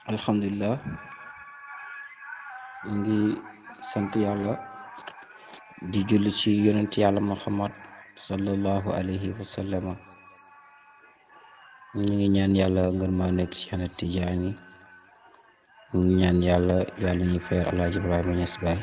alhamdulilah ñu ngi sant yàlla di julli ci yonent yàlla muhammad sallallahu alayhi wa sallama ñu ngi ñaan yàlla ngën maa nekk ci xana tijaani ñu ngi ñaan yàlla yàlla ñuy feer alaaji ibrahima ñas baay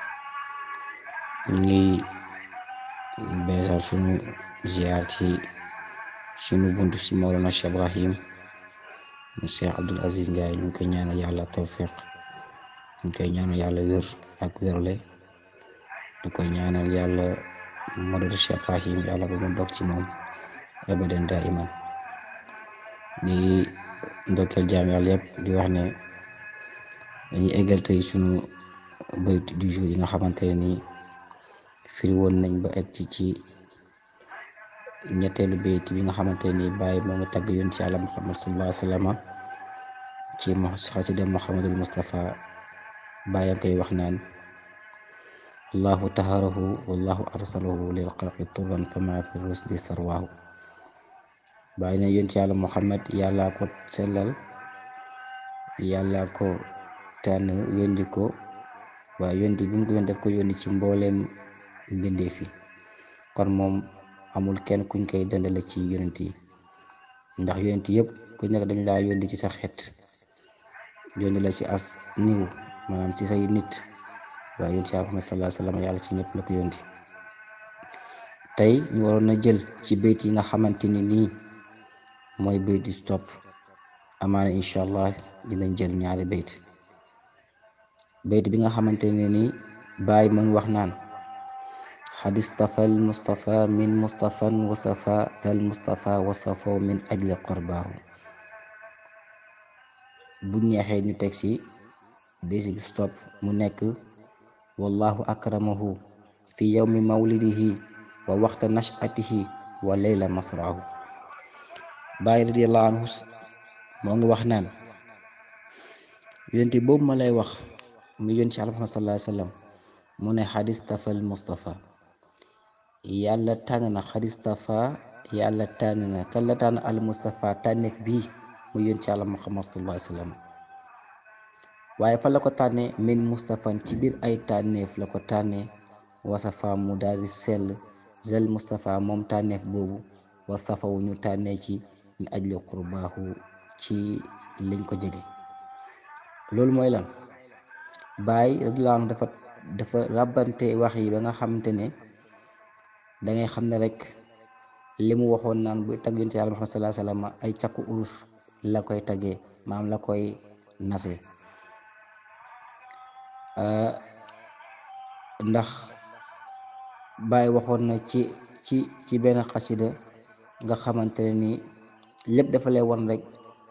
ñu ngi beesal sunu ziar ci sunu bunt ci mawlana cheikh ibrahim mu cheikh abdul aziz Ndiaye ñu ngi koy ñaanal yàlla tawfiq ñu ngi koy ñaanal yàlla wér ak wérle ñu koy ñaanal yàlla madadu cheikh ibrahim yàlla ba mu dog ci moom abadan daa iman di ndokkeel jaam yàlla yëpp di wax ne dañuy eggal tey sunu bayt du jour yi nga xamante ne nii firi woon nañ ba egg ci ci ñetteelu bayt bi nga xamante ne nii bàyyi moo ngi tagg yoon ci yàlla muhammad sallallahu alayhi wa sallam ci xasida muhammadul mustafa bàyyam koy wax naan allahu taharahu wallahu arsalahu lil xalqi turran fama fi rusdi sarwaahu bàyyi na yoon ci yàlla muhammad yàlla ko sellal yàlla ko tànn yónni ko waaye yónni bi mu ko yónni def ko yónni ci mbooleem mbindeef yi kon moom amul kenn kuñ koy dendale ci yonent yi ndax yonent yëpp ku nekk dañ laa yónni ci sa xeet yónni la ci as niw maanaam ci say nit waaye yonent yàlla Muhammad sallallahu alayhi wa sallam yàlla ci ñëpp la ko yónni tey ñu waroon na jël ci bayt yi nga xamante ni nii mooy bayt di stop amaana incha allah dinañ jël ñaari bayt bayt bi nga xamante ne ni baay mu ngi wax naan xadis tafal mustafa min mustafan wasafa sal mustafa wasafo min ajli qorbaahu bu ñeexee ñu teg ci bayt bi stop mu nekk wallahu akramahu fi yawmi mawlidihi wa waxta nashatihi wa layla masraahu baay radiallahu anhu moo ngi wax naan yonent boobu ma lay wax mu yónni ci Muhammad sallallahu alayhi wa sallam mu ne xadis tafal Mustafa yàlla tànn na xadis tafa yàlla tànn na kan la tànn al Mustafa tànneef bii mu yónni ci Muhammad sallallahu alayhi wa sallam waaye fa la ko tànnee min Mustafan ci biir ay tànneef la ko tànnee wasafa mu daal di sell zel Mustafa moom tànneef boobu wasafawu ñu tànnee ci ñu ajli qurbaahu ci liñ ko jege loolu mooy lan baay radiyallaahu anhu dafa dafa ràbbante wax yi ba nga xamante ne dangay xam ne rek li mu waxoon naan buy tagg yonent yàlla Muhammad sallallaahu alayhi wa sallam ay cakku urus la koy taggee maam la koy nase ndax baay waxoon na ci ci ci benn xasida nga xamante ne ni lépp dafa lay won rek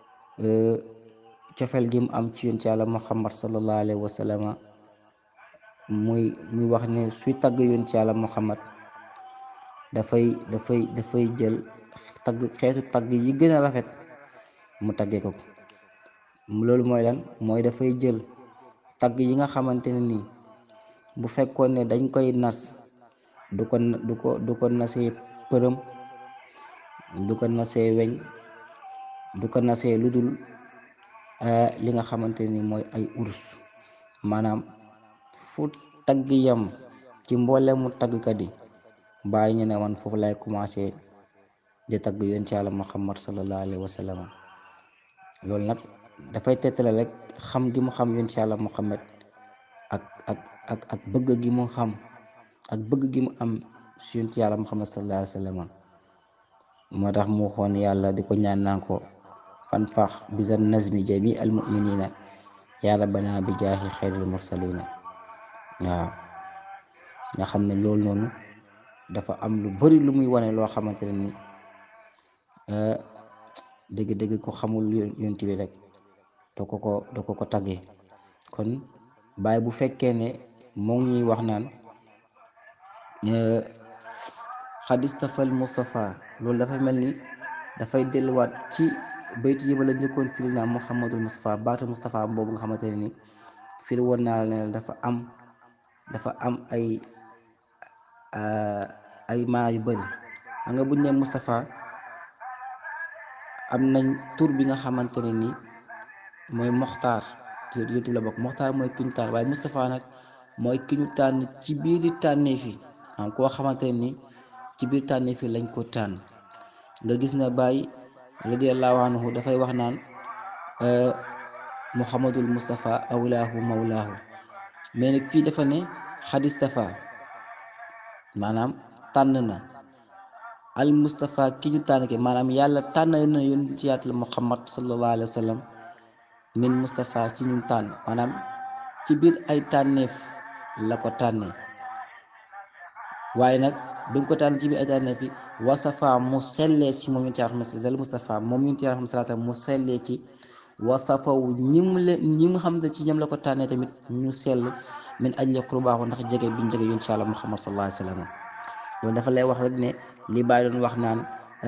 cofeel gi mu am ci yonent yàlla muhammad sallallahu alayhi wa sallam muy muy wax ne suy tagg yonent yàlla muhammad dafay dafay dafay jël tagg xeetu tagg yi gën a rafet mu taggee ko loolu mooy lan mooy dafay jël tagg yi nga xamante ne nii bu fekkoon ne dañ koy nas du ko du ko du ko nasee përëm du ko nasee weñ du ko nasee lu dul li nga xamante ni mooy ay urus maanaam fu tagg yam ci mboole mu taggkat yi bàyyi ñu ne man foofu lay commencé di tagg yoon ci yàlla muhammad sallallahu alayhi wa sallam loolu nag dafay tettale rek xam gi mu xam yoon ci yàlla muhammad ak ak ak ak bëgg gi mu xam ak bëgg gi mu am si yoon ci yàlla muhammad sallallahu alayhi wa sallam moo tax mu xoon yàlla di ko ñaan naan ko fan fax bisan nazmi jami al muminina yaa rabbana bi jaahi xayril mursalina waaw nga xam ne loolu noonu dafa am lu bari lu muy wane loo xamante ne ni dëgg-dëgg ko xamul yonent bi rek doo ko ko doo ko ko taggee kon bàyyi bu fekkee ne moo ngi ñuy wax naan xadis tafal Mustafa loolu dafa mel ni dafay delluwaat ci bayt yi ba la njëkkoon firi naa Muhammadul Mustafa baatu Mustafa boobu nga xamante ne ni firi woon naa la ne dafa am dafa am ay ay maa yu bari xam nga buñ ne Mustafa am nañ tur bi nga xamante ne ni mooy moxtaar yonent bi la bokk moxtaar mooy ki ñu tànn waaye Moustapha nag mooy ki ñu tànn ci biiri tànneef yi am koo xamante ni ci biir tànneef yi lañ ko tànn nga gis ne Baye radiyallahu anhu dafay wax naan Muhammadul Moustapha awlaahu mawlaahu mais nag fii dafa ne xadistafa maanaam tànn na al Moustapha ki ñu tànn ki maanaam yàlla tànn na yonent ci yàlla Muhammad sallallahu alayhi wa sallam min Moustapha ci ñun tànn maanaam ci biir ay tànneef la ko tànnee waaye nag bi mu ko tànn ci biir ay tànneef yi wasafa mu sellee ci moom yonent yàlla zal Moustapha moom yonent yàlla salaata mu sellee ci wasafaw ñi mu leen ñi nga xam ne ci ñoom la ko tànnee tamit ñu sell min ajli qurbaahu ndax jege bi ñu jege yonent yàlla Muhammad sallallahu alayhi wa sallam loolu dafa lay wax rek ne li Baay doon wax naan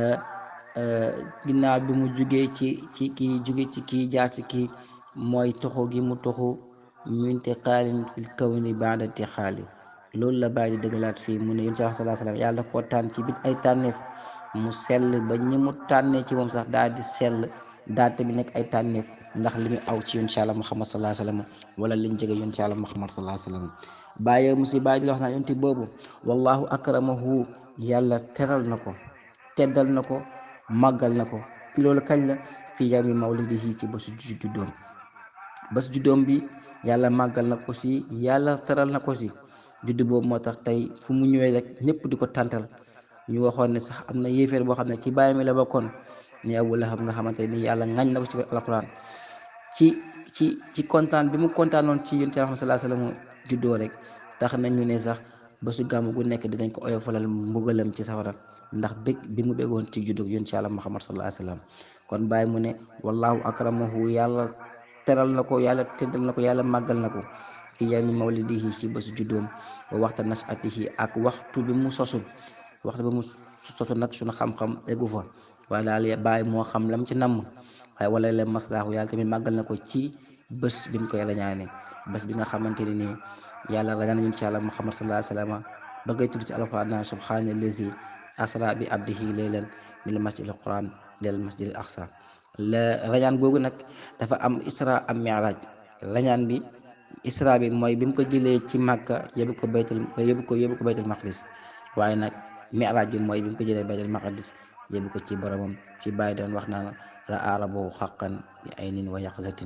ginnaaw bi mu jugee ci ci kii juge ci kii jaar ci kii mooy toxu gi mu toxu minte xaalin fil kawni baada ti xaali loolu la Baay di dëggalaat fii mu ne yonent yàlla sallallahu alayhi wa sallam yàlla koo tànn ci biir ay tànneef mu sell ba ñi mu tànnee ci moom sax daal di sell daal tamit nekk ay tànneef ndax li mu aw ci yonent yàlla Muhammad sallallahu alayhi wa sallam wala liñ jege yonent yàlla Muhammad sallallahu alayhi wa sallam bàyyi musi bàyyi di la wax naa yonent boobu wallahu akramahu yàlla teral na ko teddal na ko màggal na ko ci loolu kañ la fi yawmi mawlidihi ci bésu juddoom bésu juddoom bi yàlla màggal na ko si yàlla teral na ko si juddu boobu moo tax tey fu mu ñëwee rek ñëpp di ko tàntal ñu waxoon ne sax am na yéeféer boo xam ne ci bàyyi mi la bokkoon ni Abu Lahab nga xamante ni yàlla ngañ na ko ci alquran ci ci ci kontaan bi mu kontaanoon ci yonent Muhammad sallallahu alayhi wa sallam juddoo rek tax nañ ñu ne sax bésu gàmm gu nekk dinañ ko oyofalal mbugalam ci safara ndax bég bi mu béggoon ci juddoo yonent yàlla Muhammad sallallahu alayhi wa sallam kon bàyyi mu ne wallahu akramahu yàlla teral na ko yàlla teddal na ko yàlla màggal na ko fi yawmi mawlidihi ci bésu juddoom wa waxta nasatihi ak waxtu bi mu sosu waxtu bi mu sosu nag suñu xam-xam eggu fa waaye daal bàyyi moo xam lam ci namm waaye wala leen maslaahu yàlla tamit màggal na ko ci bés bi ñu koy rañaane bés bi nga xamante ne nii yàlla rañaan nañu ci yàlla muhammad sallallahu alayhi wa sallam ba ngay tudd ci alquran naan subhaana allazi asra bi abdihi laylan min masjid al quran lil masjid al aqsa la rañaan googu nag dafa am isra am mi'raj rañaan bi isra bi mooy bi mu ko jëlee ci màkka yóbbu ko baytul yóbbu ko yóbbu ko baytul maqdis waaye nag mi'raj bi mooy bi mu ko jëlee baytul maqdis yóbbu ko ci boromam ci bàyyi doon wax naan ra'a rabbahu haqqan bi aynin wa yaqzatin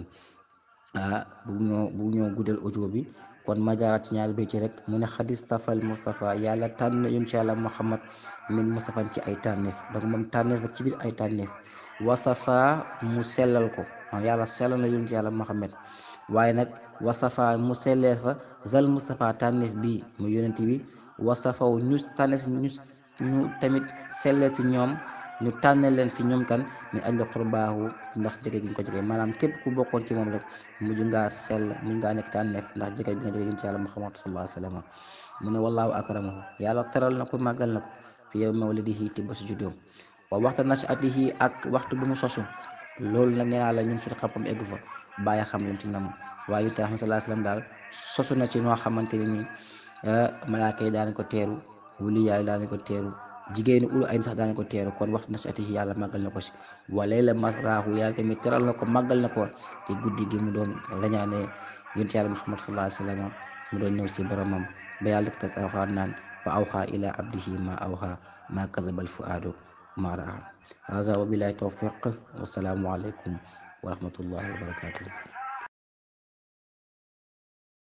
ah bu ñoo bu ñoo guddal audio bi kon ma jaaraat ci ñaari béy ci rek mu ne xadis tafal Moustapha yàlla tànn yun ci yàlla Muhammad min Moustapha ci ay tànneef donc moom tànneef la ci biir ay tànneef wasafa mu sellal ko yàlla sellal na yun ci yàlla Muhammad waaye nag wasafa mu sellee fa zal Moustapha tànneef bi mu yonent bi wasafaw ñu tànne si ñu ñu tamit sellee si ñoom ñu tànne leen fi ñoom kan min ajli qurbaahu ndax jege gi ñu ko jege maanaam képp ku bokkoon ci moom rek mujj ngaa sell mujj ngaa nekk tànneef ndax jege bi nga jege yonent yàlla Muhammad sallallahu alayhi wa sallam mu ne wallahu akramahu yàlla teral na ko màggal na ko fi yow mawlidihi te bésu juddoom wa waxta nashatihi ak waxtu bi mu sosu loolu nag nee naa la ñun suñu xam-xam eggu fa bàyyi xam lam ci nam waaye yonent yàlla sallallahu alayhi wa sallam daal sosu na ci noo xamante ne nii malaaka yi daan ko teeru wuli yàlla daan ko teeru jigéeni ulu ay sax daan ko teeru kon waxtu na si ati yàlla màggal na ko si walay la masraahu yàlla tamit teral na ko màggal na ko te guddi gi mu doon rañaane yonent yàlla muhammad sallallahu alayhi wa sallam mu doon ñëw si boromam ba yàlla def ta alxuraan naan fa awxa ila abdihi ma awxa ma kazabal fuaadu ma raa haza wa billahi tawfiq wasalaamu aleykum wa rahmatullahi wa barakatuh